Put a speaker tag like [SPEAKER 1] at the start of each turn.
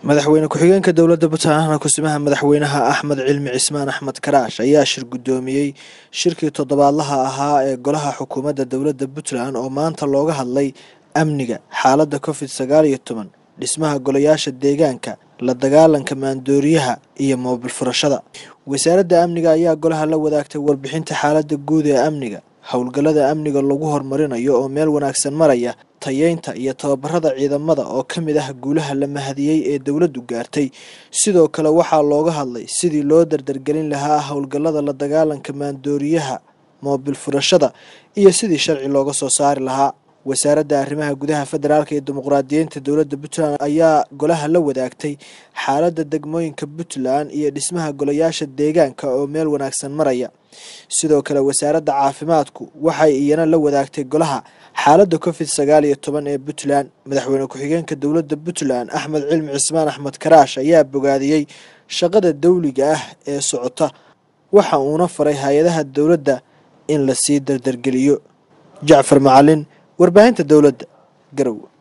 [SPEAKER 1] madaxweyne ku-xigeenka dowladda puntland kusimaha madaxweynaha axmed cilmi cismaan axmed karaash ayaa shir guddoomiyey shirkii toddobaadlaha ahaa ee golaha xukuumadda dowladda puntland oo maanta looga hadlay amniga xaaladda covid sagaal iyo toban dhismaha golayaasha deegaanka la dagaalanka maandooriyaha iyo moobil furashada wasaaradda amniga ayaa golaha la wadaagtay warbixinta xaaladda guud ee amniga howlgallada amniga lagu horumarinayo oo meel wanaagsan maraya tayeynta iyo tababarada ciidamada oo ka mid ah guulaha la mahadiyey ee dowladdu gaartay sidoo kale waxaa looga hadlay sidii loo dardargelin lahaa howlgallada la dagaalanka maandooriyaha moobil furashada iyo sidii sharci looga soo saari lahaa wasaaradda arrimaha gudaha federaalk ee dimuqraadiyiinta dowladda puntland ayaa golaha la wadaagtay xaaladda degmooyinka puntland iyo dhismaha golayaasha deegaanka oo meel wanaagsan maraya sidoo kale wasaaradda caafimaadku waxay iyana la wadaagtay golaha xaaladda covid sagaal iyo toban ee puntland madaxweyne ku-xigeenka dowladda puntland axmed cilmi cismaan axmed karaash ayaa bogaadiyey shaqada dawliga ah ee socota waxa uuna faray hay-adaha dowladda in lasii dardargeliyo jacfar macalin warbaahinta dowladda garow